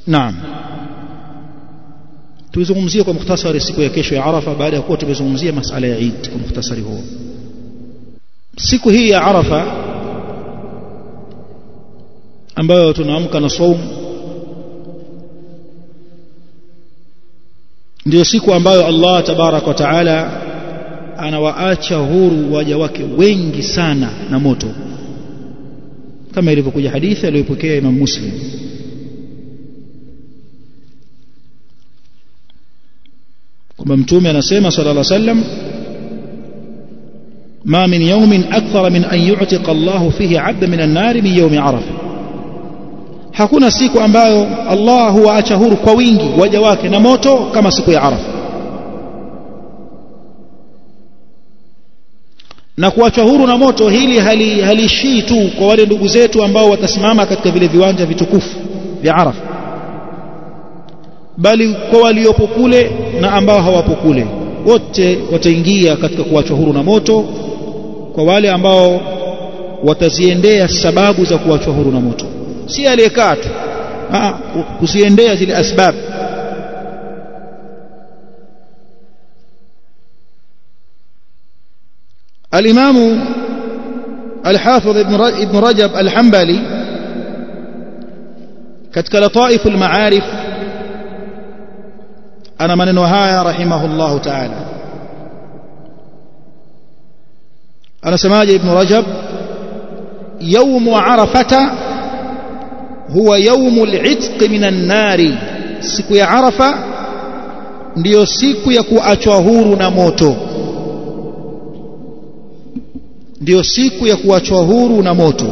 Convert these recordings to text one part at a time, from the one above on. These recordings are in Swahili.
naam tuizungumzie kwa mukhtasari siku ya kesho ya Arafa baada ya kuwa tumezungumzia masala ya Eid kwa mukhtasari huo siku hii ya Arafa ambayo tunaamka na saum ndio siku ambayo Allah tabarak wa taala anawaacha huru waja wake wengi sana na moto kama ilivyokuja hadithi aliyopokea Imam Muslim kwamba mtume anasema sallallahu alaihi wasallam ما من يوم أكثر من أن يعتق الله فيه عبدا من النار من يوم عرفة hakuna siku ambayo Allah huwaacha huru kwa wingi waja wake na moto kama siku ya Arafa na kuachwa huru na moto hili halishii hali tu kwa wale ndugu zetu ambao watasimama katika vile viwanja vitukufu vya Arafa bali kwa waliopo kule na ambao hawapo kule wote wataingia katika kuachwa huru na moto kwa wale ambao wataziendea sababu za kuachwa huru na moto si aliyekaa tu kuziendea zile asbab الإمام الحافظ ابن رجب الحنبلي katika لطائف المعارف ana maneno haya rahimahullahu ta'ala anasemaje ibn rajab يوم عرفة هو يوم العتق من النار siku ya arafa ndiyo siku ya kuachwa huru na moto ndiyo siku ya kuachwa huru na moto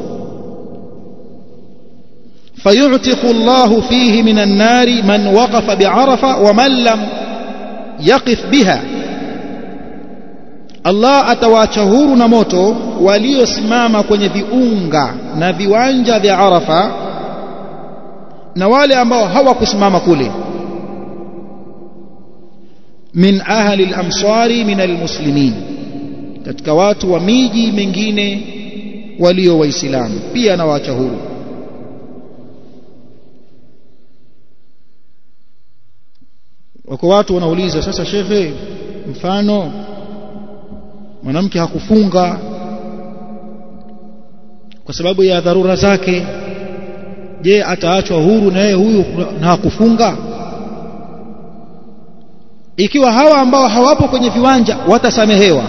فيعتق الله فيه من النار من وقف بعرفة ومن لم يقف بها Allah atawaacha huru na moto waliosimama kwenye viunga na viwanja vya Arafa na wale ambao hawakusimama kule min ahli al-amsari min al-muslimin katika watu wa miji mingine walio waislamu pia anawaacha huru wako watu wanauliza sasa shekhe mfano mwanamke hakufunga kwa sababu ya dharura zake je ataachwa huru na yeye huyu na hakufunga ikiwa hawa ambao hawapo kwenye viwanja watasamehewa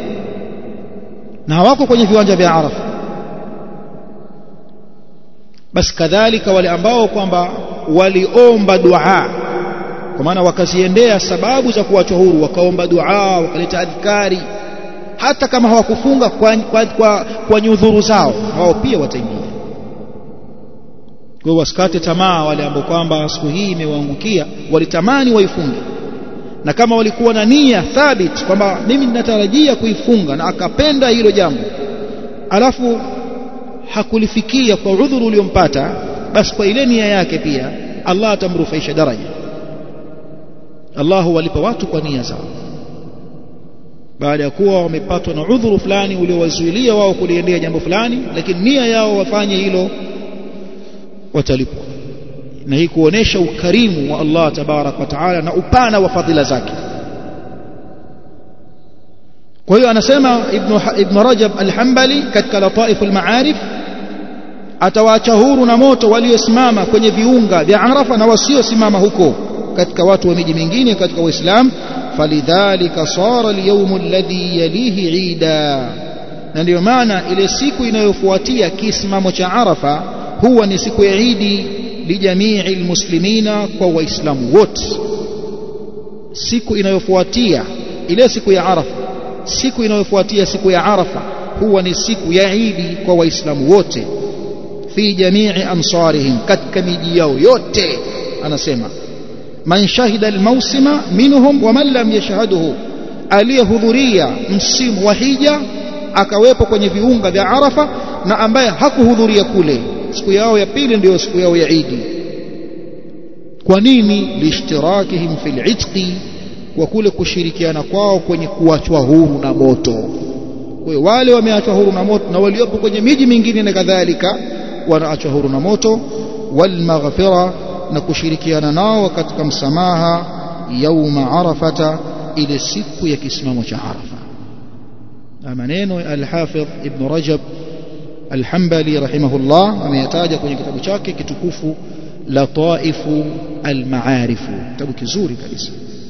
na hawako kwenye viwanja vya Arafa basi kadhalika wale ambao kwamba waliomba dua kwa maana wakaziendea sababu za kuachwa huru wakaomba dua wakaleta adhkari hata kama hawakufunga kwa, kwa, kwa, kwa nyudhuru zao wao pia wataingia kwa hiyo wasikate tamaa wale ambao kwamba siku hii imewaangukia walitamani waifunge na kama walikuwa na nia thabit kwamba mimi ninatarajia kuifunga na akapenda hilo jambo alafu hakulifikia kwa udhuru uliompata basi kwa ile nia yake pia Allah atamrufaisha daraja Allah huwalipa watu kwa nia zao baada ya kuwa wamepatwa na udhuru fulani uliowazuilia wao kuliendea jambo fulani lakini nia yao wafanye hilo watalipwa na hii kuonesha ukarimu wa Allah tabarak wa taala na upana wa fadhila zake kwa hiyo anasema ibn, ibn Rajab al-Hanbali katika Lataif al-Ma'arif atawaacha huru na moto waliosimama kwenye viunga vya Arafa na wasiosimama huko katika watu wa miji mingine katika Uislamu falidhalika sara al-yawm alladhi yalihi ida na ndio maana ile siku inayofuatia kisimamo cha Arafa huwa ni siku ya Idi lijamii almuslimina kwa waislamu wote siku inayofuatia ile siku ya Arafa siku inayofuatia siku ya Arafa huwa ni siku ya Idi kwa waislamu wote fi jamii amsarihim katika miji yao yote anasema man shahida almausima minhum wa man lam yashhaduhu aliyehudhuria msimu wa hija akawepo kwenye viunga vya Arafa na ambaye hakuhudhuria kule siku yao ya pili ndio siku yao ya Idi kwa nini lishtirakihim fil itqi kwa kule kushirikiana kwao kwenye kuachwa huru na moto kwa hiyo wale wameachwa huru na moto na waliopo kwenye miji mingine na kadhalika wanaachwa huru na moto wal maghfira na kushirikiana nao katika msamaha yauma arafata ile siku ya kisimamo cha arafa na maneno ya al-Hafidh Ibn Rajab al-Hanbali rahimahullah ameyataja kwenye kitabu chake kitukufu Lataifu al-Maarifu kitabu kizuri kabisa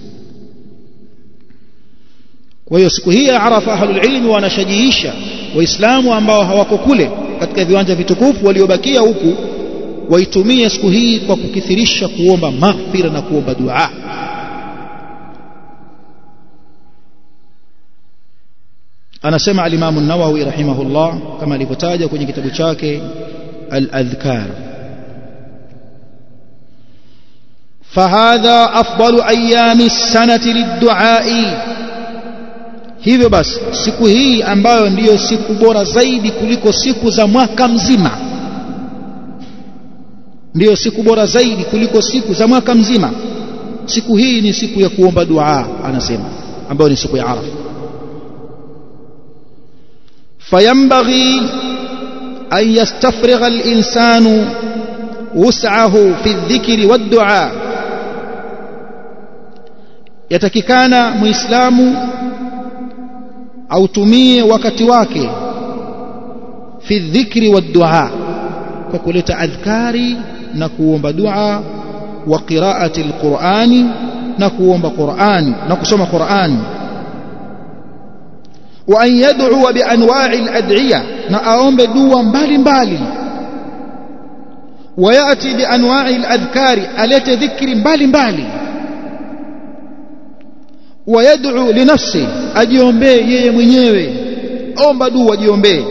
kwa hiyo siku hii ya Arafa ahlul ilmi wanashajiisha waislamu ambao hawako kule katika viwanja vitukufu waliobakia huku waitumie siku hii kwa kukithirisha kuomba maghfira na kuomba dua anasema al-Imam an-Nawawi rahimahullah kama alivyotaja kwenye kitabu chake al-Adhkar فهذا أفضل أيام السنة للدعاء hivyo basi siku hii ambayo ndiyo siku bora zaidi kuliko siku za mwaka mzima ndiyo siku bora zaidi kuliko siku za mwaka mzima siku hii ni siku ya kuomba dua anasema ambayo ni siku ya Arafa fayambaghi an yastafrigha al-insanu wus'ahu fi adh-dhikri wad-du'a yatakikana muislamu autumie wakati wake fi dhikri wa dua kwa kuleta adhkari na kuomba dua wa qiraati alqurani na kuomba qurani na kusoma qurani wa an yad'u bi anwa'i alad'iya na aombe dua mbalimbali وياتي بانواع الاذكار التي ذكر mbalimbali ويدعو لنفسه ajiombee yeye mwenyewe omba dua ajiombee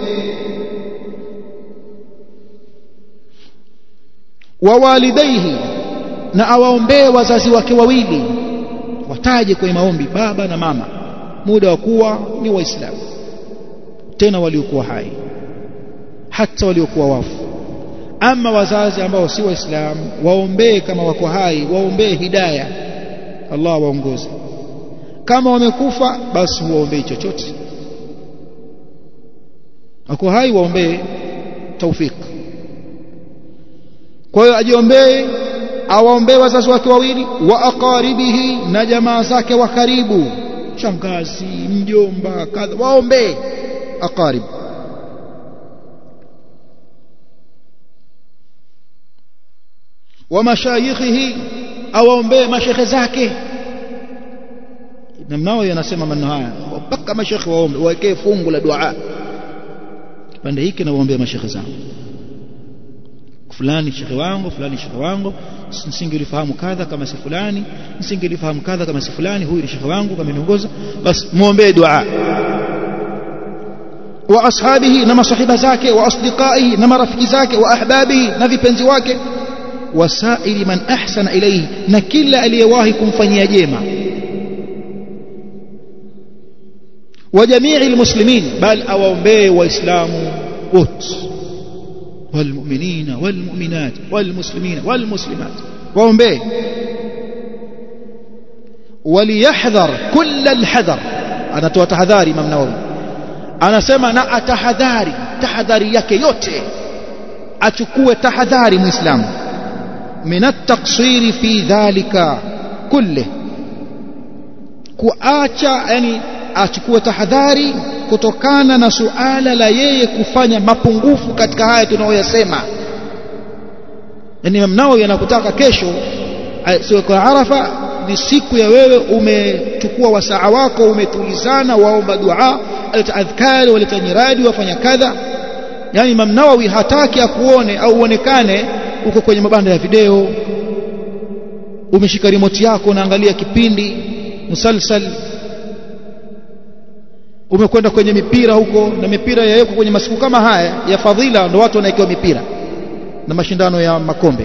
wawalidaihi na awaombee wazazi wake wawili wataje kwenye maombi baba na mama muda wa kuwa ni waislamu tena waliokuwa hai hata waliokuwa wafu ama wazazi ambao si waislamu waombee kama wako hai waombee hidayah Allah waongoze kama wamekufa basi huwaombei chochote wako hai waombee taufik kwa hiyo ajiombee awaombee wazazi wake wawili wa aqaribihi na jamaa zake wa karibu shangazi mjomba kadha waombee aqarib wa mashayikhihi awaombee mashekhe zake Ibn Nawawi anasema maneno haya mpaka mashekhe waombe wawekee fungu la dua kipande hiki na waombea mashekhe zangu fulani shekhe wangu fulani shekhe wangu nisingelifahamu kadha kama si fulani nisingelifahamu kadha kama si fulani huyu ni shekhe wangu kama niongoza basi muombee dua wa ashabihi na masahiba zake wa asdiqaihi na marafiki zake wa ahbabihi na vipenzi wake wasaili man ahsana ilayhi na kila aliyewahi kumfanyia jema وجميع المسلمين بل أوامبي وإسلام وت والمؤمنين والمؤمنات والمسلمين والمسلمات وأوامبي وليحذر كل الحذر أنا تحذاري من نووي أنا سمع نا أتحذاري تحذاري yake yote achukue tahadhari muislamu min at-taqsir fi dhalika kulli kuacha yani achukue tahadhari kutokana na suala la yeye kufanya mapungufu katika haya tunayoyasema yani Imam Nawawi anakutaka kesho siku ya Arafa ni siku ya wewe umechukua wasaa wako umetulizana waomba dua aleta adhkari waleta nyiradi wafanya kadha yani Imam Nawawi hataki akuone au uonekane uko kwenye mabanda ya video umeshika remote yako unaangalia kipindi musalsal umekwenda kwenye mipira huko na mipira yawekwa kwenye masiku kama haya ya fadhila ndio watu wanaekewa mipira na mashindano ya makombe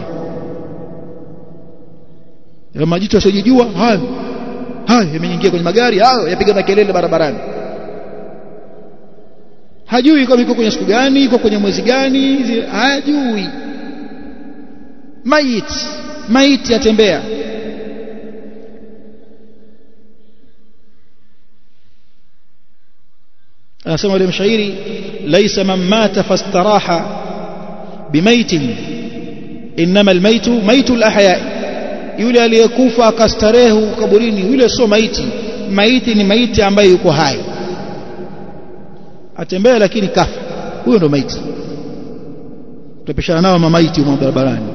ya majitu yasiyojijua hayo hayo yameingia kwenye magari hayo yapiga makelele barabarani hajui kama iko kwenye siku gani iko kwenye mwezi gani hajui maiti maiti yatembea anasema yule mshairi laisa man mata fastaraha bimaitin innama almaitu maitu alahya yule aliyekufa akastarehe kaburini yule sio maiti maiti ni maiti ambaye yuko hai atembea lakini kafa huyo ndo maiti tutapishana nao mamaiti huko barabarani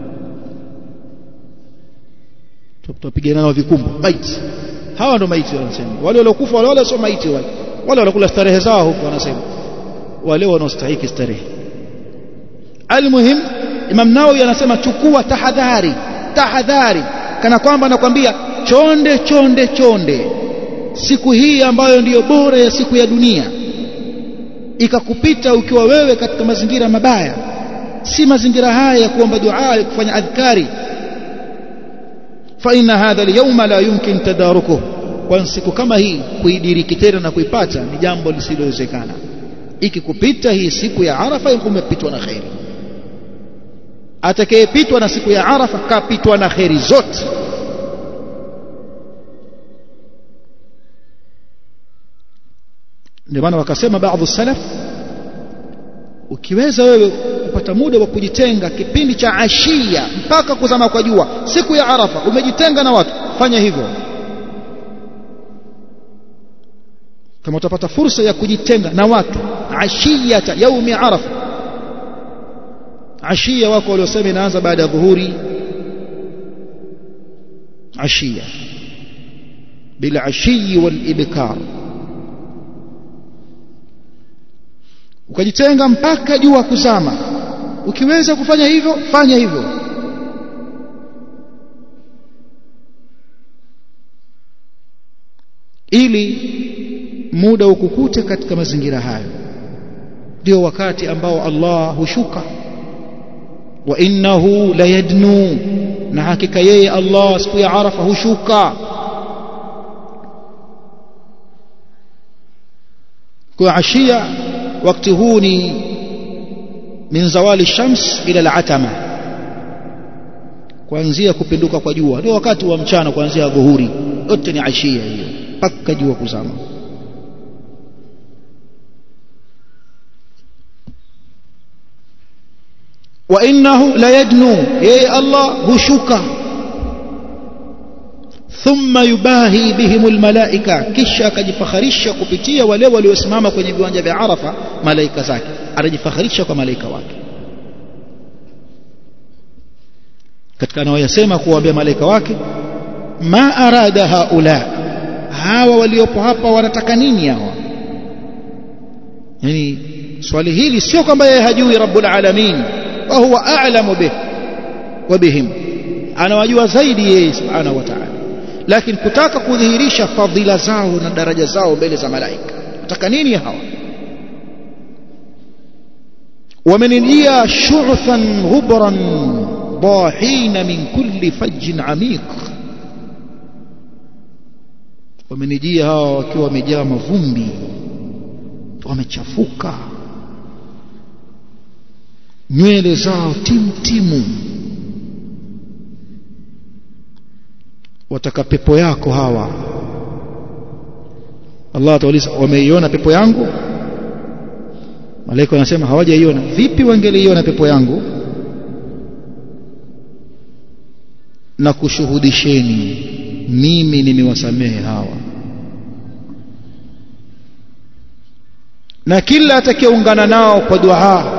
tutapigana nao vikumbo maiti hawa ndo maiti wanasema wale waliokufa wale wale sio maiti wale wale wanakula starehe zao huko wanasema wale wanaostahili starehe almuhim Imam Nawawi anasema chukua tahadhari tahadhari kana kwamba anakwambia chonde chonde chonde siku hii ambayo ndiyo bora ya siku ya dunia ikakupita ukiwa wewe katika mazingira mabaya si mazingira haya ya kuomba dua ya kufanya adhkari fa inna hadha al-yawma la yumkin tadarukuhu kwa siku kama hii kuidiriki tena na kuipata ni jambo lisilowezekana ikikupita hii siku ya Arafa umepitwa na khairi atakayepitwa na siku ya Arafa kapitwa na khairi zote ndio maana wakasema baadhi salaf ukiweza wewe kupata muda wa kujitenga kipindi cha ashia mpaka kuzama kwa jua siku ya Arafa umejitenga na watu fanya hivyo kama utapata fursa ya kujitenga na watu ashiyata yaumi arafa ashia wako waliosema inaanza baada ya dhuhuri ashia bila ashiyi wal ibkar ukajitenga mpaka jua kuzama ukiweza kufanya hivyo fanya hivyo ili muda ukukute katika mazingira hayo ndio wakati ambao Allah hushuka wa innahu layadnu na hakika yeye Allah siku ya Arafa hushuka kwa ashia wakati huu ni min zawali shams ila al-atama kuanzia kupinduka kwa jua ndio wakati wa mchana kuanzia dhuhuri yote ni ashia hiyo mpaka jua kuzama وإنه ليدنو يا الله هشوكا ثم يباهي بهم الملائكة kisha akajifakharisha kupitia wale waliosimama kwenye viwanja vya Arafa malaika zake anajifakharisha kwa malaika wake katika anayoyasema kuwaambia malaika wake ma arada haula hawa waliopo hapa wanataka nini hawa yani swali hili sio kwamba yeye hajui rabbul alamin وهو أعلم به وبهم أنا wajua zaidi yeye subhanahu wa ta'ala lakini kutaka kudhihirisha fadhila zao na daraja zao mbele za malaika nataka nini hawa wamenijia shu'than ghubran dahin min kulli fajjin amiq wamenijia hawa wakiwa wamejaa mavumbi wamechafuka nywele zao timu timu wataka pepo yako hawa Allah atauliza wameiona pepo yangu malaika wanasema hawajaiona vipi wangeliiona pepo yangu na kushuhudisheni mimi nimewasamehe hawa na kila atakayeungana nao kwa dua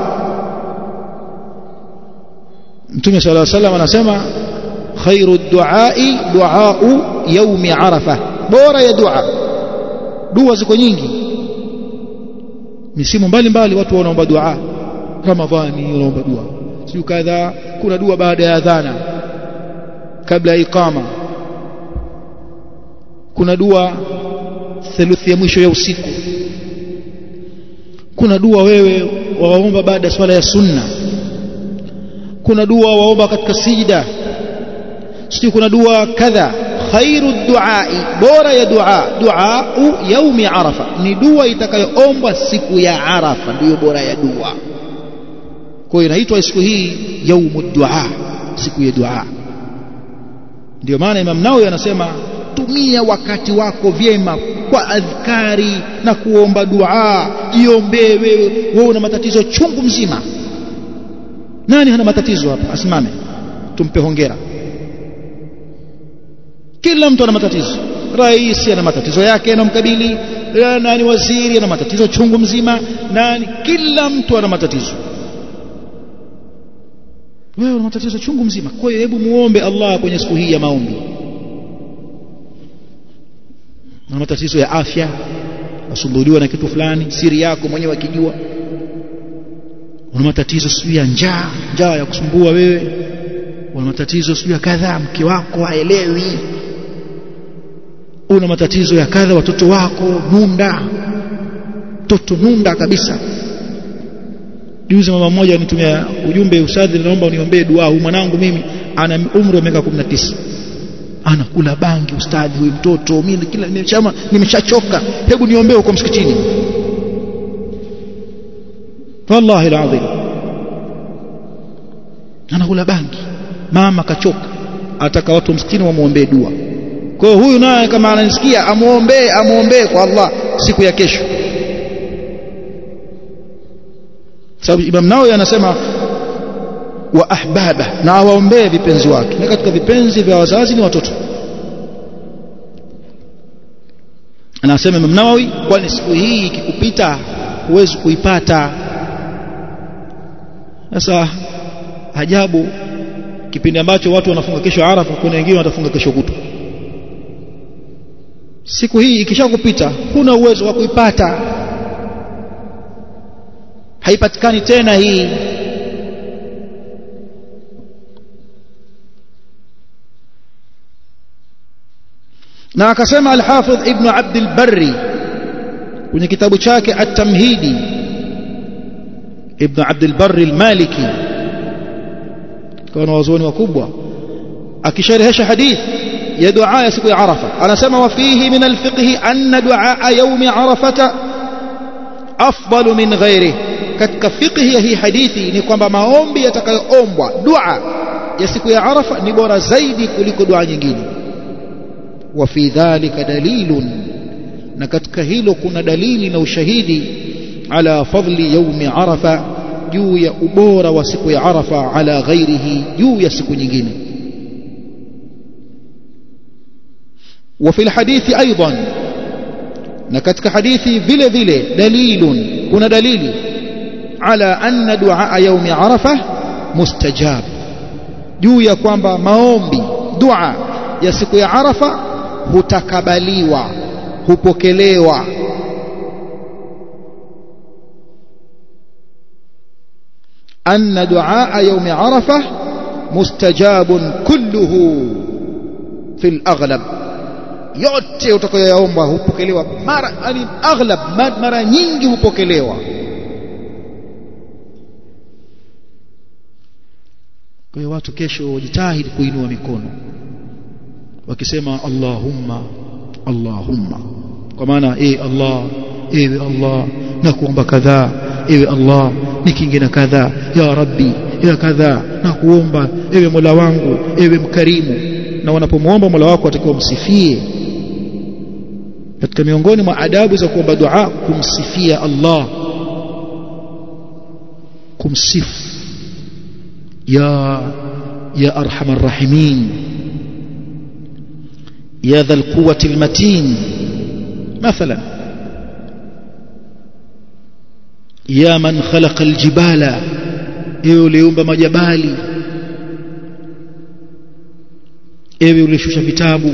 Mtume صلى الله عليه وسلم anasema khairu duai duau yaumi arafa bora ya dua dua ziko nyingi misimu mbalimbali watu wanaomba dua ramadhani wanaomba dua sio kadha kuna dua baada ya adhana kabla ya iqama kuna dua theluthi ya mwisho ya usiku kuna dua wewe waomba baada ya swala ya sunna kuna dua waomba katika sijda sio kuna dua kadha khairu duai bora ya dua dua yaumi arafa ni dua itakayoombwa siku ya arafa ndiyo bora ya dua kwa hiyo inaitwa siku hii yaumu dua siku ya dua ndio maana Imam Nawawi anasema tumia wakati wako vyema kwa adhkari na kuomba dua jiombee wewe wewe una matatizo chungu mzima nani hana matatizo hapa asimame tumpe hongera kila mtu ana matatizo rais ana matatizo yake yanamkabili nani waziri ana matatizo chungu mzima nani kila mtu ana matatizo wewe una matatizo chungu mzima kwa hiyo hebu muombe Allah kwenye siku hii ya maombi una matatizo ya afya wasumbuliwa na kitu fulani siri yako mwenyewe akijua una matatizo sijui ya njaa njaa ya kusumbua wewe una matatizo sijui ya kadhaa mke wako haelewi una matatizo ya kadha watoto wako nunda mtoto nunda kabisa juzi mama mmoja anitumia ujumbe ustadhi naomba uniombee dua huyu mwanangu mimi ana umri wa miaka 19 anakula bangi ustadhi huyu mtoto mimi kila nimechama nimeshachoka hebu niombee huko msikitini wallahi alazim anakula bangi mama kachoka ataka watu msikitini wamuombee dua kwa hiyo huyu naye kama ananisikia amuombee amuombee kwa Allah siku ya kesho sababu Imam Nawawi anasema wa ahbaba na awaombee vipenzi wake na katika vipenzi vya wazazi ni watoto anasema Imam Nawawi kwani siku hii ikikupita huwezi kuipata sasa ajabu kipindi ambacho watu wanafunga kesho Arafa kuna wengine watafunga kesho kutwa siku hii ikishakupita huna uwezo wa kuipata haipatikani tena hii na akasema al-Hafidh Ibn Abd al-Barri kwenye kitabu chake At-Tamhidi Ibn Abd al-Barri al-Maliki kwa wazoni wakubwa akisharehesha hadith ya dua ya siku ya Arafa anasema wa fihi min al-fiqh anna dua yawm Arafata afdalu min ghairihi katika fiqhi ya hii hadithi ni kwamba maombi yatakayoombwa dua ya siku ya Arafa ni bora zaidi kuliko dua nyingine wa fi dhalika dalilun na katika hilo kuna dalili na ushahidi ala fadli yaumi Arafa juu ya ubora wa siku ya Arafa ala ghairihi juu ya siku nyingine وفي الحديث أيضا نكتك حديثي vile vile دليل kuna dalili على أن دعاء يوم عرفة مستجاب juu ya kwamba maombi dua ya siku ya Arafa hutakabaliwa hupokelewa أن دعاء يوم عرفة مستجاب كله في الأغلب yote utakayoyaomba hupokelewa mara yani aghlab mara nyingi hupokelewa kwa hiyo watu kesho wajitahidi kuinua mikono wakisema Allahumma Allahumma kwa maana eh Allah ewe Allah na kuomba kadhaa ewe Allah nikinge na kadhaa ya Rabbi ya kadhaa na kuomba ewe Mola wangu ewe mkarimu na wanapomwomba Mola wako atakiwa msifie katika miongoni mwa adabu za kuomba dua kumsifia Allah kumsifu ya ya arhamar rahimin ya dha alquwwati almatin مثلا يا من خلق الجبال ewe uliumba majabali ewe ulishusha vitabu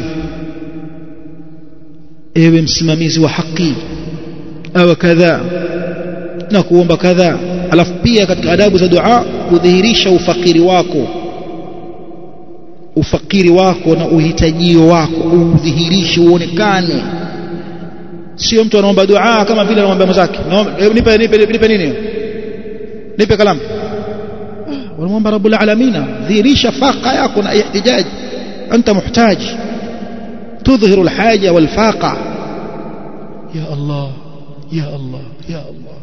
ewe msimamizi wa haki au kadha na kuomba kadha alafu pia katika adabu za dua kudhihirisha ufakiri wako ufakiri wako na uhitajio wako udhihirishe uonekane sio mtu anaomba dua kama vile anaomba mwenzake nipe nipe nipe nini nipe kalamu wanamwomba rabbul alamin dhihirisha faqa yako na ihtijaji anta muhtaji تظهر الحاجة والفاقة يا الله يا الله يا الله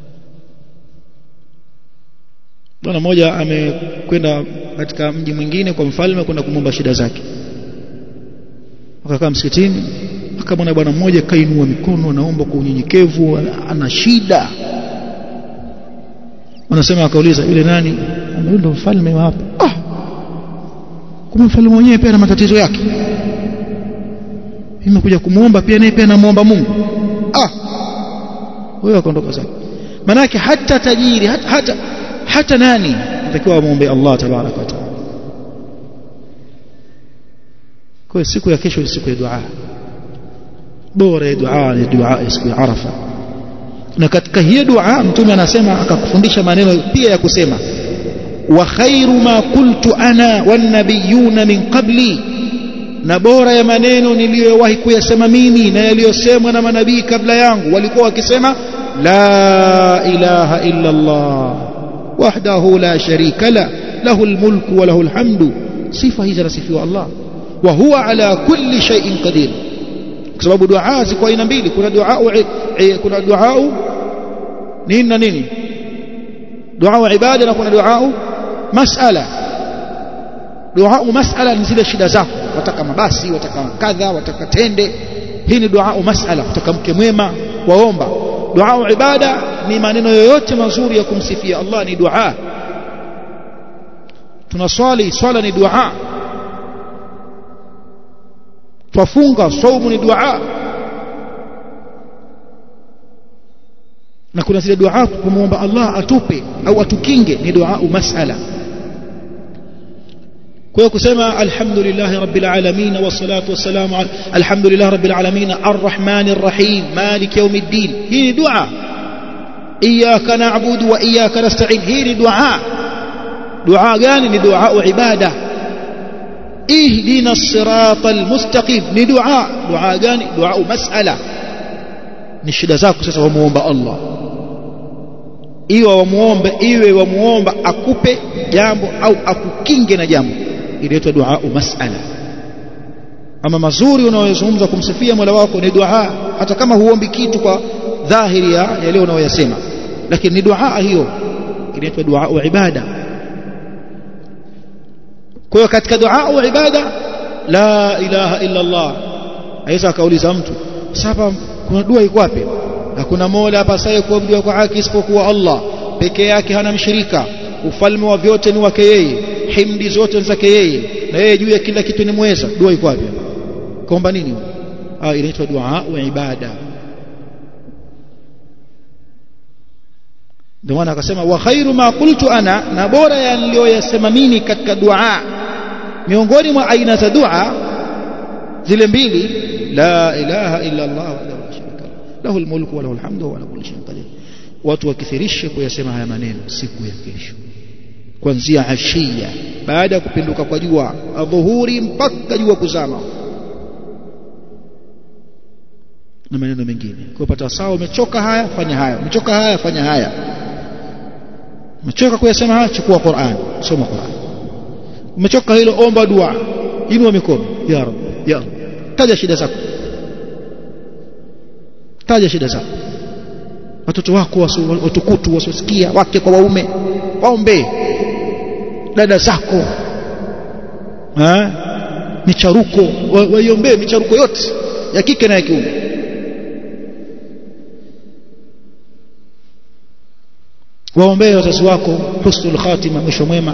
bwana mmoja amekwenda katika mji mwingine kwa mfalme kwenda kumwomba shida zake akakaa msikitini akamwona bwana mmoja kainua mikono anaomba kwa unyenyekevu ana shida wanasema akauliza yule nani ndio mfalme wa hapa ah kumbe mfalme mwenyewe pia ana matatizo yake imekuja kumuomba pia naye pia anamuomba Mungu ah huyo akaondoka zake manake hata tajiri hata hata, hata nani atakiwa amuombe Allah tabaraka wa taala kwa siku ya kesho ni siku ya dua bora ya dua ni dua ya siku ya Arafa na katika hiyo dua mtume anasema akakufundisha maneno pia ya kusema wa khairu ma qultu ana wan nabiyuna min qabli na bora ya maneno niliyowahi kuyasema mimi na yaliyosemwa na manabii kabla yangu walikuwa wakisema la ilaha illa Allah wahdahu la sharika la lahu almulku wa lahu alhamdu sifa hizi anasifiwa Allah wa huwa ala kulli shay'in qadir kwa sababu dua ziko aina mbili kuna dua kuna dua nini na nini dua ibada na kuna dua masala dua masala ni zile shida zako wataka mabasi wataka kadha wataka tende hii ni dua masala wataka mke mwema waomba dua ibada ni maneno yoyote mazuri ya kumsifia Allah ni dua tunaswali swala ni dua twafunga saumu ni dua na kuna zile dua kumwomba Allah atupe au atukinge ni dua masala kwa kusema alhamdulillah rabbil alamin wassalatu wassalamu alhamdulillah rabbil alamin arrahmanir rahim malik yawmiddin hii ni dua iyyaka na'budu wa iyyaka nasta'in hii ni dua dua gani ni dua ibada ihdina as-siratal mustaqim ni dua dua gani dua mas'ala ni shida zako sasa wamuomba Allah iwe wamuombe iwe wamuomba akupe jambo au akukinge na jambo inaitwa dua mas'ala ama mazuri unayozungumza kumsifia Mola wako ni dua hata kama huombi kitu kwa dhahiri ya yale unayoyasema lakini ni dua hiyo inaitwa dua ibada kwa hiyo katika dua ibada la ilaha illa Allah aweza akauliza mtu sasa kuna dua iko wapi hakuna mola hapa sasa kuabudiwa kwa haki isipokuwa Allah peke yake hana mshirika ufalme wa vyote ni wake yeye himdi zote ni zake yeye na yeye juu ya kila kitu ni mweza dua iko wapi kaomba nini ah inaitwa dua wa ibada ndio maana akasema wa khairu ma qultu ana na bora ya niliyoyasema mimi katika dua miongoni mwa aina za dua zile mbili la ilaha illa Allah wahdahu la sharika lahu almulku wa lahu alhamdu wa ala kulli shay'in qadir watu wakithirishe kuyasema haya maneno siku ya kesho kuanzia ashia baada ya kupinduka kwa jua adhuhuri mpaka jua kuzama na maneno mengine kwa pata sawa umechoka haya fanya haya umechoka haya fanya haya umechoka kuyasema haya chukua Qur'an soma Qur'an umechoka hilo omba dua inua mikono ya rab ya rab taja shida zako taja shida zako watoto wako watukutu wasiosikia wake kwa waume waombe dada zako ha? micharuko waiombee micharuko yote ya kike na ya kiume waombee wazazi wako husnul khatima mwisho mwema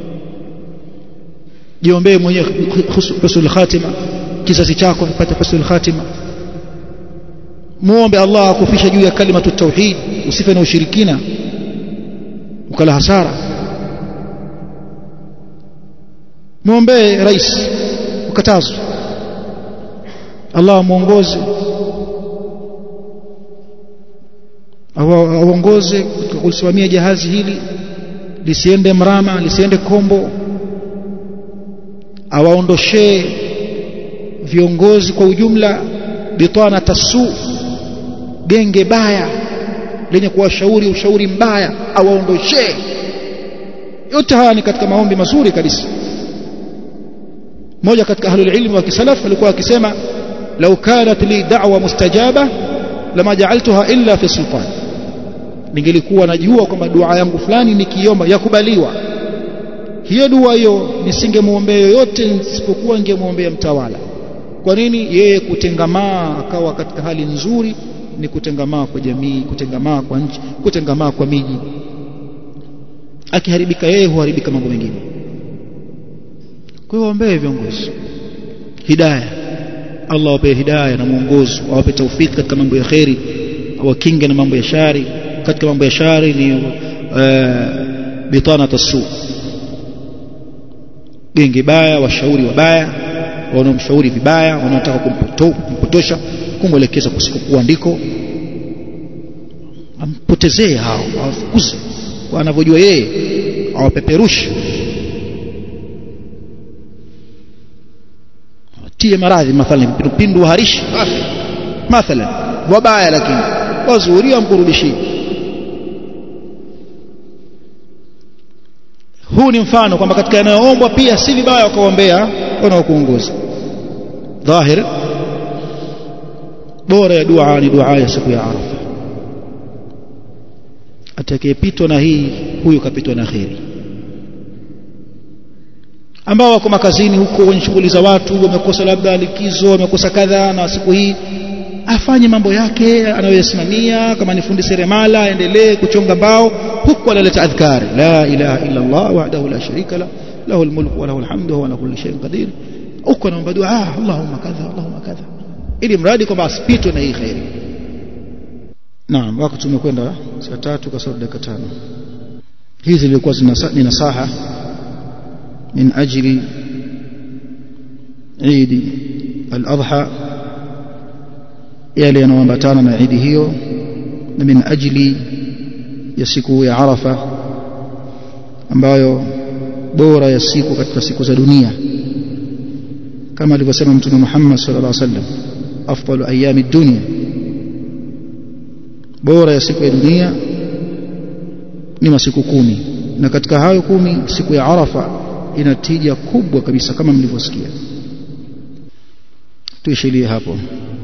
jiombee mwenyewe husnul khatima kizazi chako kipate husnul khatima muombe Allah akufisha juu ya kalimatu tauhid usife na ushirikina ukala hasara muombe rais ukatazwe Allah muongoze aongoze kulisimamia jahazi hili lisiende mrama lisiende kombo awaondoshee viongozi kwa ujumla bitana tasu genge baya lenye kuwashauri ushauri mbaya awaondoshee yote haya ni katika maombi mazuri kabisa mmoja katika ahlul ilmi wa kisalaf alikuwa akisema law kanat li da'wa mustajaba lama ja'altuha illa fi sultan ningelikuwa najua kwamba dua yangu fulani nikiomba yakubaliwa hiyo dua hiyo nisingemuombea yoyote isipokuwa ningemuombea mtawala kwa nini yeye kutengamaa akawa katika hali nzuri ni kutengamaa kwa jamii kutengamaa kwa nchi kutengamaa kwa miji akiharibika yeye huharibika mambo mengine kwa hiyo waombee viongozi hidayah Allah awape hidayah na mwongozo awape taufiki katika mambo ya kheri awakinge na mambo ya shari katika mambo ya shari ni uh, bitana tasu genge baya washauri wabaya wanaomshauri vibaya wanaotaka kumpoto, kumpotosha kumwelekeza kusikokuwa ndiko ampotezee hao awafukuze kwa anavyojua yeye awapeperushe tie maradhi mathalan pindu waharishi mathalan wabaya lakini wazuri amkurudishie huu ni mfano kwamba katika yanayoombwa pia si vibaya wakaombea wanaokuongoza dhahir bora ya dua ni dua ya siku ya arafa atakayepitwa na hii huyu kapitwa na kheri ambao wako makazini huko kwenye shughuli za watu wamekosa labda likizo wamekosa kadha na siku hii afanye mambo yake anayoyasimamia kama ni fundi seremala aendelee kuchonga mbao huku analeta adhkari la ilaha illa Allah wahdahu la sharika la lahu almulku wa lahu alhamdu wa ala kulli shay'in qadir huko anaomba dua ah Allahumma kadha Allahumma kadha ili mradi kwamba asipitwe na hii khairi naam wakati tumekwenda saa tatu kasoro dakika tano hizi zilikuwa ni nasaha min ajli Eid al-Adha yale yanayoambatana na Eid hiyo na min ajli ya siku ya Arafa ambayo bora ya siku katika siku za dunia kama alivyosema Mtume Muhammad sallallahu alaihi wasallam afdalu ayami dunya bora ya siku ya dunia ni masiku kumi na katika hayo kumi siku ya Arafa ina tija kubwa kabisa kama mlivyosikia tuishilie hapo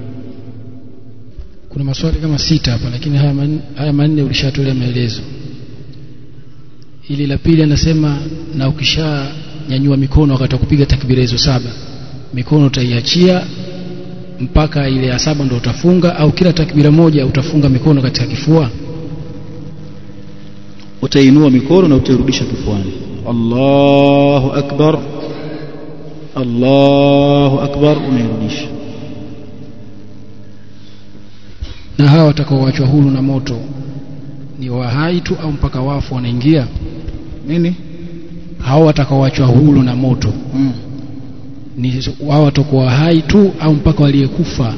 kuna maswali kama sita hapa lakini haya manne, haya manne ulishatolea maelezo ili la pili anasema na ukishanyanyua mikono wakati wa kupiga takbira hizo saba mikono utaiachia mpaka ile ya saba ndo utafunga au kila takbira moja utafunga mikono katika kifua utainua mikono na utairudisha kifuani Allahu akbar Allahu akbar unairudisha na hawa watakaoachwa huru na moto ni wahai tu au mpaka wafu wanaingia nini hao watakaoachwa huru na moto mm. ni wao watakuwa hai tu au mpaka waliyekufa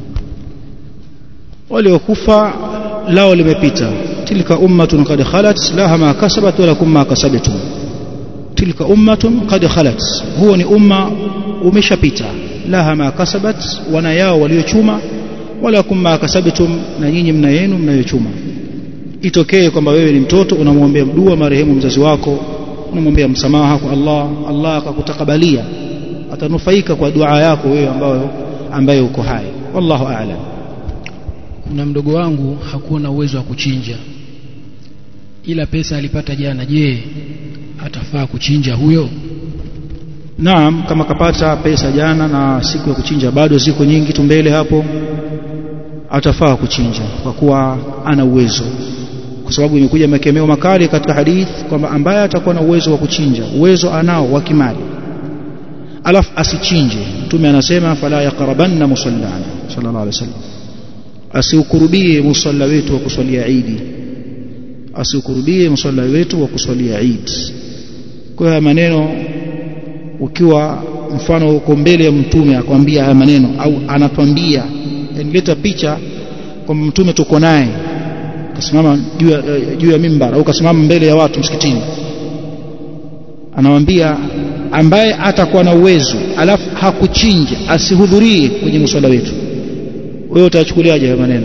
waliokufa lao limepita tilka ummatun qad khalat laha ma kasabat wa lakum ma kasabtum tilka ummatun qad khalat huo ni umma umeshapita laha ma kasabat wana yao waliochuma walakum ma kasabtum na nyinyi mna yenu mnayochuma itokee kwamba wewe ni mtoto unamwombea dua marehemu mzazi wako unamwombea msamaha kwa Allah Allah akakutakabalia atanufaika kwa dua yako wewe ambayo ambaye uko hai wallahu a'lam kuna mdogo wangu hakuwa na uwezo wa kuchinja ila pesa alipata jana je atafaa kuchinja huyo Naam kama kapata pesa jana na siku ya kuchinja bado ziko nyingi tu mbele hapo atafaa kuchinja kwa kuwa ana uwezo kwa sababu imekuja makemeo makali katika hadith kwamba ambaye atakuwa na uwezo wa kuchinja uwezo anao wa kimali alafu asichinje mtume anasema fala yaqrabanna musallana sallallahu alaihi wasallam asiukurubie musalla wetu wa kuswalia Eid asiukurubie musalla wetu wa kuswalia Eid kwa haya maneno ukiwa mfano uko mbele ya mtume akwambia haya maneno au anatwambia yanileta picha kwamba mtume tuko naye kasimama juu ya, juu ya mimbar au kasimama mbele ya watu msikitini anawambia ambaye atakuwa na uwezo alafu hakuchinja asihudhurie kwenye mswala wetu wewe utachukuliaje haya maneno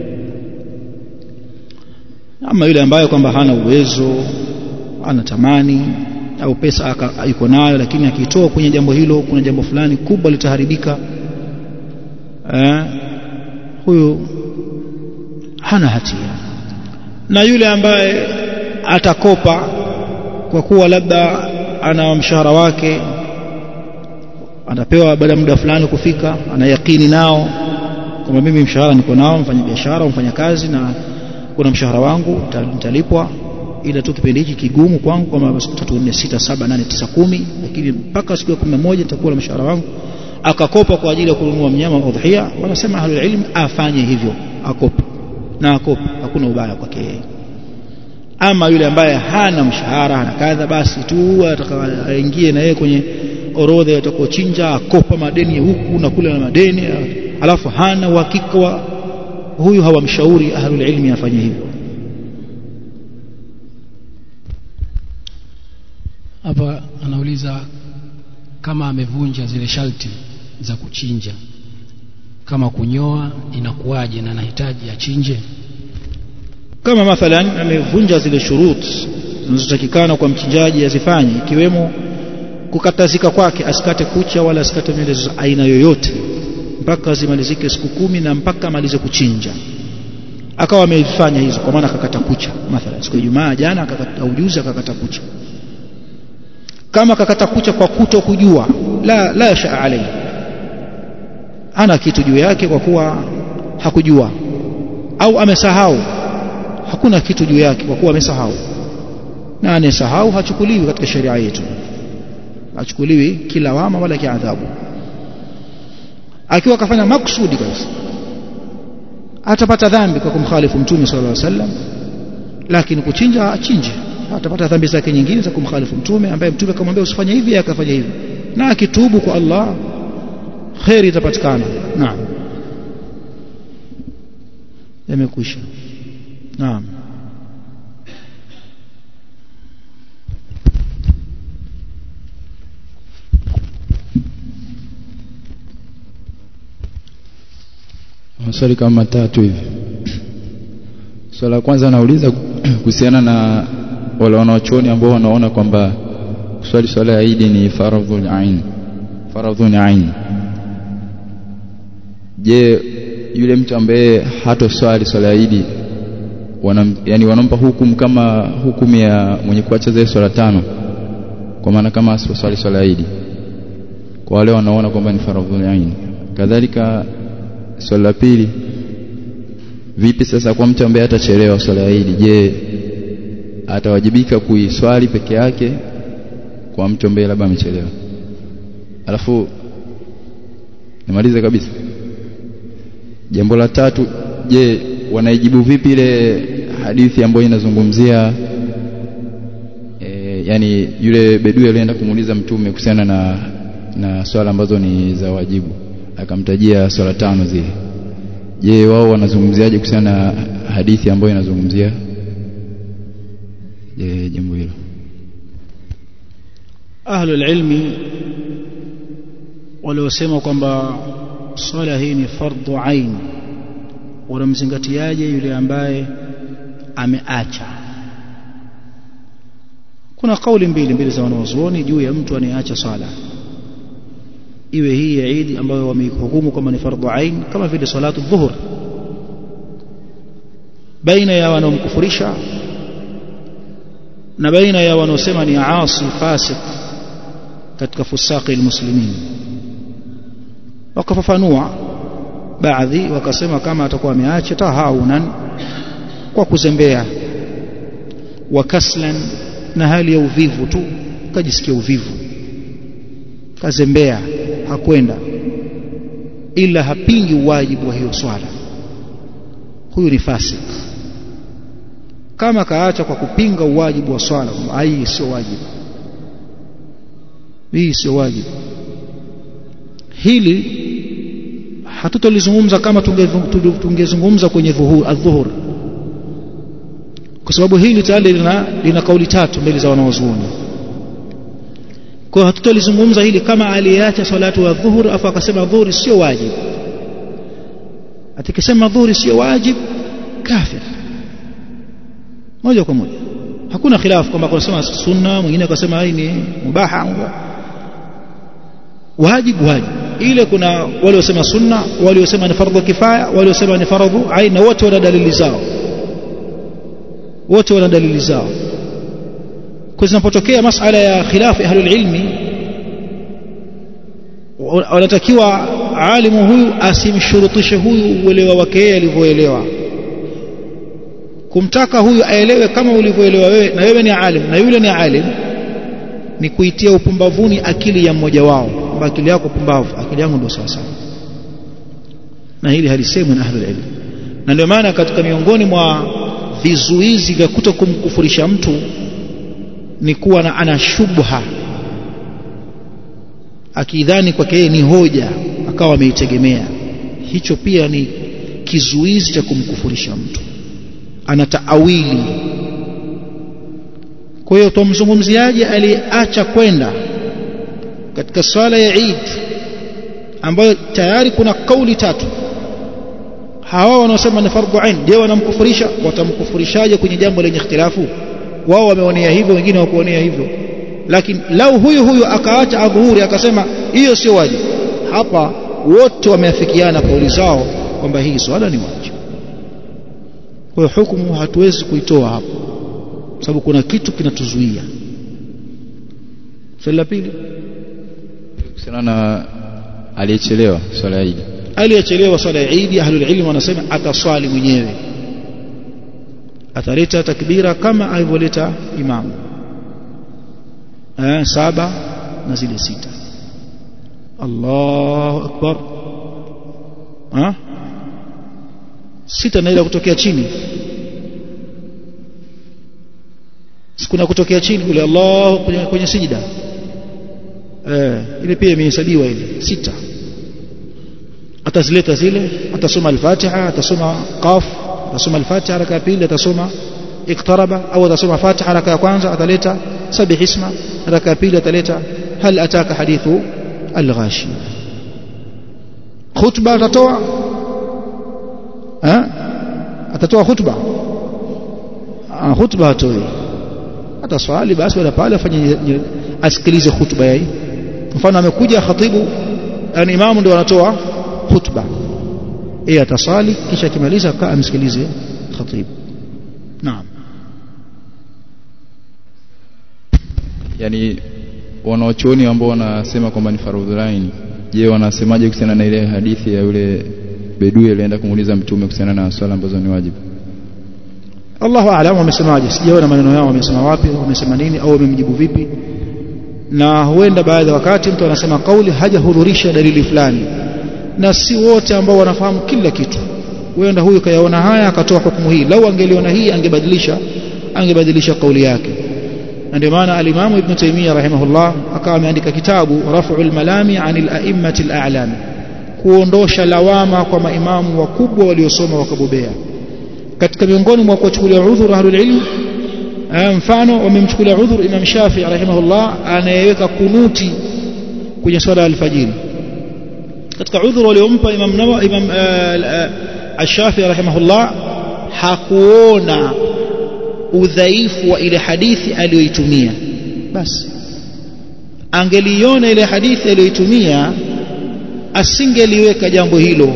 ama yule ambaye kwamba hana uwezo anatamani au pesa yuko nayo lakini akitoa kwenye jambo hilo kuna jambo fulani kubwa litaharibika eh, huyu hana hatia na yule ambaye atakopa kwa kuwa labda ana mshahara wake anapewa baada ya muda fulani kufika ana yakini nao kwamba mimi mshahara niko nao mfanya biashara mfanya kazi na kuna mshahara wangu nitalipwa ila tu kipindi hiki kigumu kwangu kwamba siku tatu nne sita saba nane tisa kumi lakini mpaka siku ya kumi na moja nitakuwa na mshahara wangu akakopa kwa ajili ya kununua mnyama wa udhiya wanasema ahlul ilm afanye hivyo akope na akope hakuna ubaya kwake yeye ama yule ambaye hana mshahara hana kadha basi tu atakaingie na yeye kwenye orodha yatakochinja akopa madeni huku na kule na madeni alafu hana uhakika wa huyu hawamshauri ahlul ilmi afanye hivyo hapa anauliza kama amevunja zile sharti za kuchinja kama kunyoa inakuwaje na anahitaji achinje kama mathalan amevunja zile shurut zinazotakikana kwa mchinjaji azifanye ikiwemo kukatazika kwake asikate kucha wala asikate nywele za aina yoyote mpaka zimalizike siku kumi na mpaka amalize kuchinja akawa amefanya hizo kwa maana akakata kucha mathalan siku ya Ijumaa jana akakata ujuzi akakata kucha kama akakata kucha kwa kuto kujua la la shaa alayhi ana kitu juu yake kwa kuwa hakujua au amesahau hakuna kitu juu yake kwa kuwa amesahau na anayesahau hachukuliwi katika sheria yetu hachukuliwi kilawama wala kiadhabu akiwa akafanya maksudi kabisa atapata dhambi kwa kumkhalifu mtume sallallahu alaihi wasallam lakini kuchinja achinje atapata dhambi zake nyingine za kumkhalifu mtume ambaye mtume akamwambia usifanye hivi akafanya hivi na akitubu kwa Allah khairi itapatikana naam yamekwisha naam maswali kama matatu hivi swala la kwanza nauliza kuhusiana na wale wanaochuoni ambao wanaona kwamba kuswali swala ya Idi ni faradhul ain faradhun ain je yule mtu ambaye hatoswali swala ya Idi wanam, yani wanampa hukumu kama hukumu ya mwenye kuacha zile swala tano kwa maana kama asiposwali swala ya Idi kwa wale wanaona kwamba ni faradhul ain kadhalika swala la pili vipi sasa kwa mtu ambaye atachelewa swala ya Idi je atawajibika kuiswali peke yake kwa mtu ambaye labda amechelewa alafu nimalize kabisa jambo la tatu je wanaijibu vipi ile hadithi ambayo inazungumzia e, yani yule bedui alienda kumuuliza mtume kuhusiana na na swala ambazo ni za wajibu akamtajia swala tano zile je wao wanazungumziaje kuhusiana na hadithi ambayo inazungumzia je jambo hilo ahlul ilmi waliosema kwamba swala hii ni fardhu ain wanamzingatiaje yule ambaye ameacha kuna kauli mbili mbili za wanawazuoni juu ya mtu anayeacha swala iwe hii ya Eid ambayo wameihukumu kama ni fardhu ain kama vile salatu dhuhur baina ya wanaomkufurisha na baina ya wanaosema ni asi fasik katika fusaqi almuslimin wakafafanua baadhi wakasema kama atakuwa ameacha tahawunan kwa kuzembea wakaslan na hali ya uvivu tu kajisikia uvivu kazembea hakwenda ila hapingi wajibu wa hiyo swala huyu ni fasik kama kaacha kwa kupinga uwajibu wa swala hii sio wajibu hii sio wajibu hili hatutolizungumza kama tungezungumza kwenye dhuhur adhuhur kwa sababu hili tayari lina, lina kauli tatu mbele za wanawazuoni kwa hiyo hatutolizungumza hili kama aliyeacha salatu wa dhuhur afu akasema dhuhuri sio wajibu atikisema dhuhuri sio wajibu kafir moja kwa moja hakuna khilafu kwamba kunasema sunna mwingine akasema hii ni mubaha wajibu wajibu ile kuna wale wasema sunna wale wasema ni fardhu kifaya wale wasema ni fardhu aina wote wana dalili zao wote wana dalili zao kwa zinapotokea masala ya khilafu ahlul ilmi wanatakiwa alimu huyu asimshurutishe huyu uelewa wake yeye alivyoelewa kumtaka huyu aelewe kama ulivyoelewa wewe na wewe ni alim na yule ni alim ni kuitia upumbavuni akili ya mmoja wao kwamba akili yako pumbavu akili yangu ndio sawa sawa na hili halisemwi na ahlul ilm na ndio maana katika miongoni mwa vizuizi vya kuto kumkufurisha mtu ni kuwa na ana shubha akidhani kwake yeye ni hoja akawa ameitegemea hicho pia ni kizuizi cha kumkufurisha mtu ana taawili kwa hiyo tumzungumziaje aliacha kwenda katika swala ya Eid ambayo tayari kuna kauli tatu hawa wanaosema ni fardhu ain je wanamkufurisha watamkufurishaje kwenye jambo lenye ikhtilafu wao wameonea hivyo wengine hawakuonea hivyo lakini lau huyu huyu akaacha adhuhuri akasema hiyo sio wajibu hapa wote wameafikiana kauli zao kwamba hii swala ni wajibu kwa hiyo hukumu hatuwezi kuitoa hapo sababu kuna kitu kinatuzuia swali la pili kuhusiana na aliyechelewa swala ya Eid aliyechelewa swala ya Eid ahlul ilm wanasema ataswali mwenyewe ataleta takbira kama alivyoleta imamu eh, saba na zile sita Allahu akbar ha? sita na ile kutokea chini sikuna kutokea chini kule Allah kwenye, kwenye sijida eh, ile pia imehesabiwa ile sita atazileta zile atasoma al-Fatiha atasoma qaf atasoma al-Fatiha raka ya pili atasoma iktaraba au atasoma Fatiha raka ya kwanza ataleta sabih isma raka ya pili ataleta hal ataka hadithu al-ghashi khutba atatoa eh atatoa khutba ah khutba atoi ataswali basi wala pale afanye asikilize khutba yai mfano amekuja khatibu yani imamu ndio anatoa khutba yeye atasali kisha akimaliza kaa amsikilize khatibu naam yani wanaochuoni ambao wanasema kwamba ni fardhu ain je wanasemaje kuhusiana na ile hadithi ya yule bedui alienda kumuuliza mtume kuhusiana na swala ambazo ni wajibu Allahu aalam wamesemaje sijaona maneno yao wamesema wapi wamesema nini au wamemjibu vipi na huenda baadhi ya wakati mtu anasema kauli hajahudhurisha dalili fulani na si wote ambao wanafahamu kila kitu huenda huyu kayaona haya akatoa hukumu hii lau angeliona hii angebadilisha angebadilisha kauli yake na ndio maana alimamu ibn Taymiyyah rahimahullah akawa ameandika kitabu Raf'ul Malami 'anil a'immati al-a'lam kuondosha lawama kwa maimamu wakubwa waliosoma wakabobea katika miongoni mwa kuchukulia udhur ahlul ilm mfano wamemchukulia udhur Imam Shafi'i rahimahullah anayeweka kunuti kwenye swala alfajiri katika udhur waliompa Imam Nawawi Imam Ash-Shafi'i rahimahullah hakuona udhaifu wa ile hadithi aliyoitumia basi angeliona ile hadithi aliyoitumia asingeliweka jambo hilo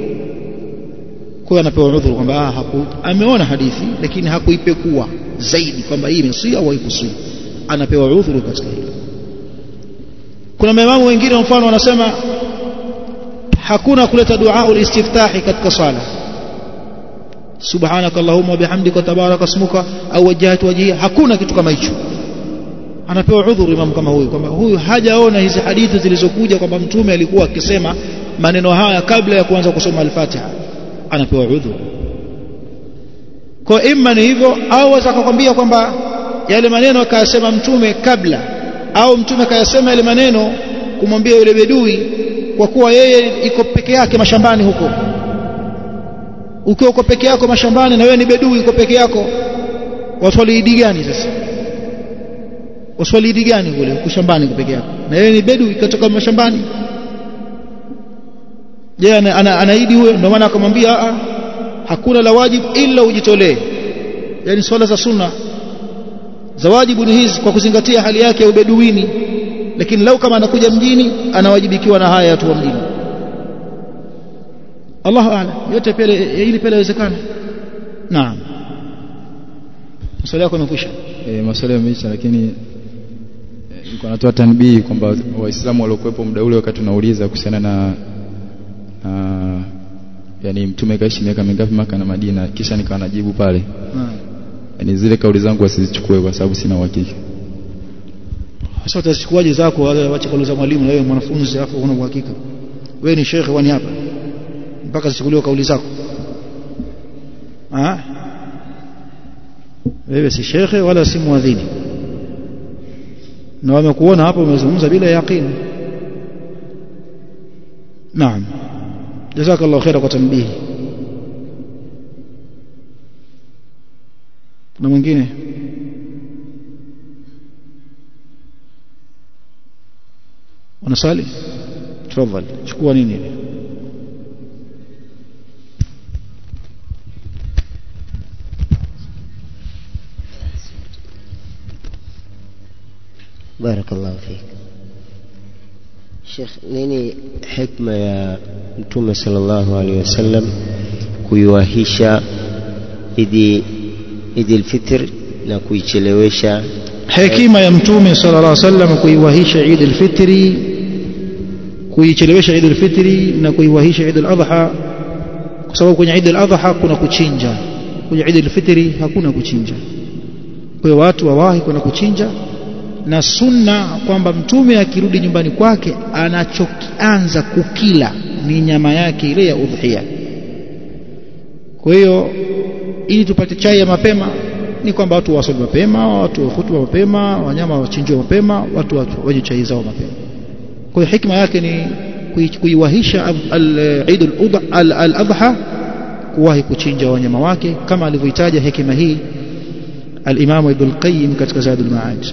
kwa anapewa udhuru kwamba ah, haku ameona hadithi lakini hakuipekua zaidi kwamba hii imesia au haikusia anapewa udhuru katika hilo kuna maimamu wengine mfano wanasema hakuna kuleta dua ulistiftahi katika sala subhanaka allahumma wa bihamdika tabaraka ismuka au wajhatu wajhi hakuna kitu kama hicho anapewa udhuru imam kama huyu kwamba huyu hajaona hizi hadithi zilizokuja kwamba mtume alikuwa akisema maneno haya kabla ya kuanza kusoma al-Fatiha anapewa udhuru kwa imma ni hivyo au atakakwambia kwamba yale maneno akayasema mtume kabla au mtume akayasema yale maneno kumwambia yule bedui kwa kuwa yeye iko peke yake mashambani huko ukiwa uko peke yako mashambani na wewe ni bedui uko peke yako waswali idi gani sasa waswali idi gani kule uko shambani uko peke yako na wewe ni bedui kutoka mashambani je ana, ana, anaidi huyo ndio maana akamwambia hakuna la wajibu ila ujitolee yani swala za sunna za wajibu ni hizi kwa kuzingatia hali yake ya ubeduini lakini lau kama anakuja mjini anawajibikiwa na haya watu wa mjini Allahu a'lam yote pele ili pele inawezekana naam maswali yako yamekwisha e, maswali yameisha lakini nilikuwa natoa tanbii kwamba waislamu waliokuwepo muda ule wakati tunauliza kuhusiana na uh, yani mtume kaishi miaka mingapi maka na Madina kisha nikawa najibu pale Ah. yani zile kauli zangu wasizichukue kwa sababu sina uhakika sasa utazichukuaje zako wale wache kauli za mwalimu na wewe mwanafunzi hapo una uhakika wewe ni shekhe wani hapa mpaka zichukuliwe kauli zako ah wewe si shekhe wala si muadhini na wamekuona hapo umezungumza bila yaqini naam jazakallahu khaira kwa tambihi na mwingine unasali tafadhali chukua nini barakallahu fik Sheikh nini hikma ya mtume sallallahu alaihi wasallam kuiwahisha idi idi alfitr na kuichelewesha hekima ya mtume sallallahu alaihi wasallam kuiwahisha Eid al-Fitri kuichelewesha Eid al-Fitri na kuiwahisha Eid al-Adha kwa sababu kwenye Eid al-Adha kuna kuchinja kwenye Eid al-Fitri hakuna kuchinja kwa hiyo watu wawahi kwenda kuchinja na sunna kwamba mtume akirudi nyumbani kwake anachokianza kukila ni nyama yake ile ya udhiya kwa hiyo ili tupate chai ya mapema ni kwamba watu wasali mapema watu wahutuba mapema wanyama wachinjwe mapema watu watu wanywe chai zao mapema kwa hiyo hikma yake ni kui- kuiwahisha ab- al- Eid al-Udha- al- al-Adha kuwahi kuchinja wanyama wake kama alivyoitaja hekima hii al-Imam Ibn al-Qayyim katika Zadul Ma'ad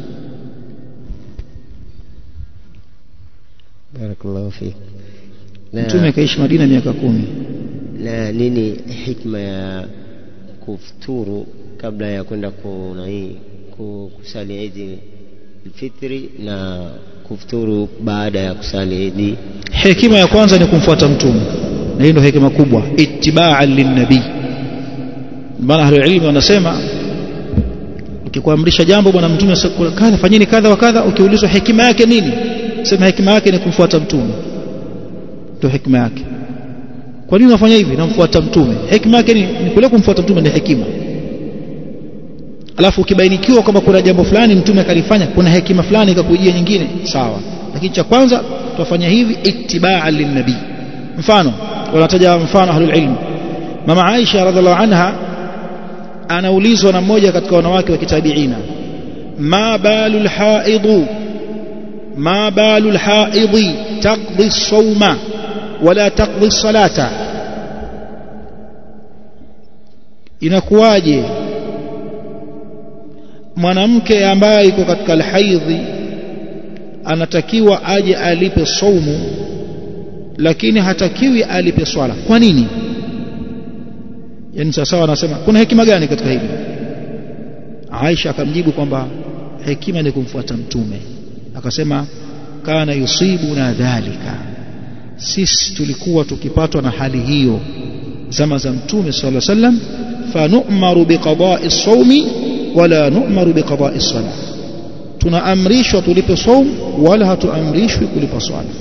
barakallahu fik na, mtume kaishi Madina miaka kumi na nini hikma ya kufuturu kabla ya kwenda kunai kusali idi alfitri na kufuturu baada ya kusali idi hekima ya kwanza ni kumfuata mtume na hii ndio hekima kubwa ittiba'an linnabii maana ahlul ilmi wanasema ukikuamrisha jambo bwana mtume siku- kadha fanyeni kadha wa kadha ukiulizwa hekima yake nini sema hekima yake ni kumfuata mtume ndio hekima yake kwa nini unafanya hivi namfuata mtume hekima yake ni, ni kule kumfuata mtume ni hekima alafu ukibainikiwa kwamba kuna jambo fulani mtume akalifanya kuna hekima fulani ikakujia nyingine sawa lakini cha kwanza tutafanya hivi ittiba'an linnabii mfano wanataja mfano ahlul ilm mama Aisha radhiallahu anha anaulizwa na mmoja katika wanawake wa kitabiina ma balul haidu ma balul haidi taqdi as-sawma wala taqdi as-salata inakuwaje mwanamke ambaye yuko katika alhaidhi anatakiwa aje alipe saumu lakini hatakiwi alipe swala kwa nini yani sasa anasema kuna hekima gani katika hili Aisha akamjibu kwamba hekima ni kumfuata mtume akasema kana yusibuna dhalika sisi tulikuwa tukipatwa na hali hiyo zama za mtume sallallahu alaihi wasallam fanu'maru biqada'i as-sawmi wala nu'maru biqada'i as-salah tunaamrishwa tulipe saum wala hatuamrishwi kulipa swala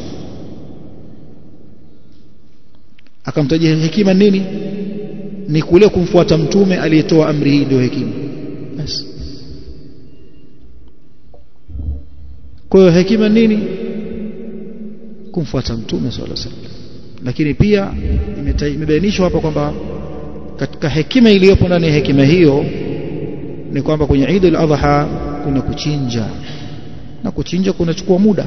akamtajia hekima nini ni kule kumfuata mtume aliyetoa amri hii ndio hekima basi kwa hiyo hekima nini kumfuata mtume sallallahu alaihi wasallam lakini pia imeta- imebainishwa hapa kwamba katika hekima iliyopo ndani ya hekima hiyo ni kwamba kwenye Eid al-Adha kuna kuchinja na kuchinja kunachukua muda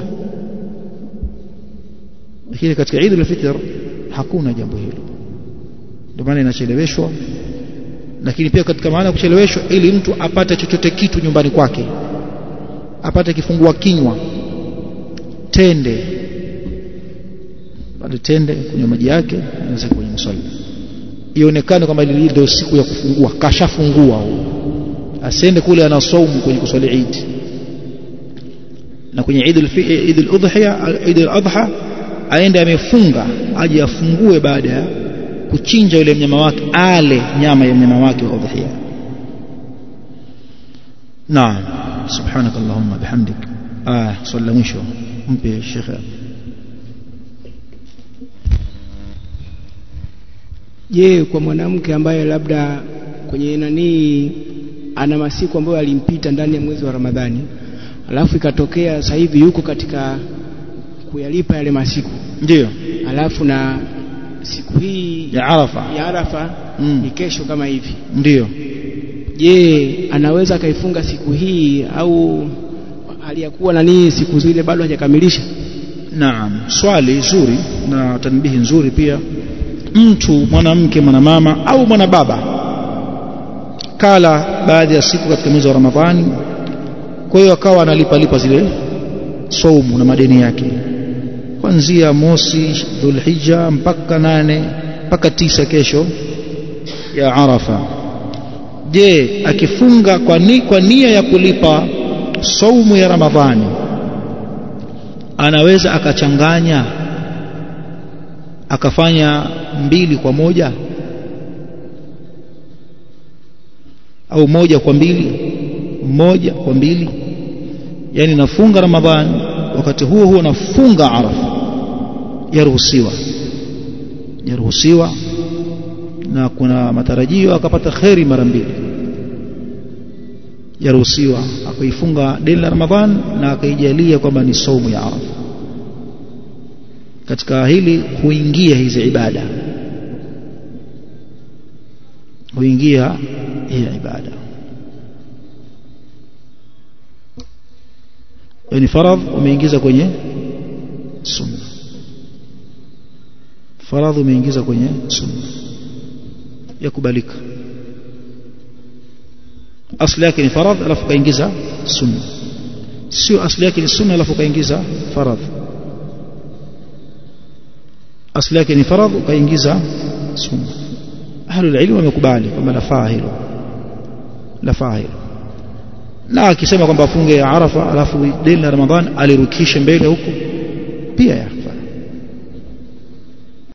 lakini katika Eid al-Fitr hakuna jambo hilo ndio maana inacheleweshwa lakini pia katika maana ya kucheleweshwa ili mtu apate chochote kitu nyumbani kwake apate kifungua kinywa tende pale tende kunywa maji yake anaweza kwenye msalla ionekane kwamba ile ndio siku ya kufungua kashafungua huyo asiende kule ana saumu kwenye kuswali Eid na kwenye Eid al-Fi- Eid al-Udhiya Eid al-Adha aende amefunga aje afungue baada ya kuchinja yule mnyama wake ale nyama ya mnyama wake wa udhiya naam subhanak allahumma bihamdik ah swali la mwisho mpe shekhe je kwa mwanamke ambaye labda kwenye nanii ana masiku ambayo alimpita ndani ya mwezi wa Ramadhani alafu ikatokea sasa hivi yuko katika kuyalipa yale masiku ndio alafu na siku hii ya Arafa ya Arafa Mm. ni kesho kama hivi ndio je anaweza akaifunga siku hii au aliyakuwa nani siku zile bado hajakamilisha Naam, swali zuri na tanbihi nzuri pia. Mtu mwanamke, mwanamama au mwanababa kala baadhi ya siku katika mwezi wa Ramadhani, kwa hiyo akawa analipa lipa zile saumu na madeni yake kuanzia mosi Dhulhijja mpaka nane mpaka tisa kesho ya Arafa. Je, akifunga kwa, ni, kwa nia ya kulipa saumu ya Ramadhani anaweza akachanganya akafanya mbili kwa moja au moja kwa mbili moja kwa mbili yani nafunga ramadhani wakati huo huo nafunga arafa yaruhusiwa yaruhusiwa na kuna matarajio akapata kheri mara mbili yaruhusiwa akaifunga deni la ramadhan na akaijalia kwamba ni saumu ya arafa katika hili huingia hizi ibada huingia hii ibada yani faradh umeingiza kwenye sunna faradh umeingiza kwenye sunna yakubalika asli yake ni faradh alafu kaingiza sunna sio asli yake ni sunna alafu kaingiza faradh asli yake ni faradh ukaingiza sunna ahlul ilm wamekubali kwamba lafaa hilo lafaa hilo na akisema kwamba afunge ya arafa alafu deni la ramadhan alirukishe mbele huko pia ya